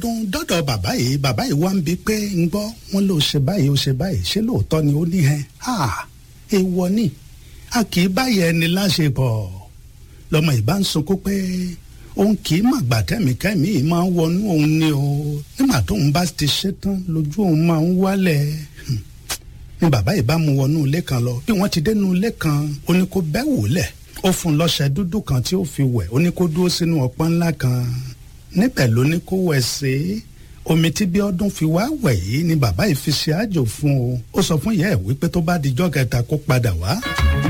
dùn dọ́dọ̀ bàbá yìí bàbá yìí wá ń bi pé ń gbọ́ wọn ló ṣe báyìí ó ṣe báyìí ṣé lóòótọ́ ni ó ní hẹn ha èèwọ̀ ni a kì í báyìí ẹni láṣepọ̀ lọmọ ìbá ń sunkún pé òun kì í màgbà tẹ́mìkẹ́mì yìí máa ń wọnú òun ni o nígbà tóun bá ti ṣetán lójú òun máa ń wálẹ̀ ni bàbá yìí bá mú wọnú ilé kan lọ bí wọ́n ti dénú ilé kan ó ní kó bẹ́ wòlẹ̀ ó fún un lọ́ṣẹ dúdú kan tí ó fi wẹ̀ ó ní kó dúró sínú ọpọ́n ńlá kan níbẹ̀ ló ní kó wẹ̀ sí omi tí bí ọdún fi wá wẹ̀ yìí ni bàbá yìí fi ṣe àjò fún o ó sọ fún ìyá ẹ̀ wípé tó bá dijọ́ kẹta kó padà wá.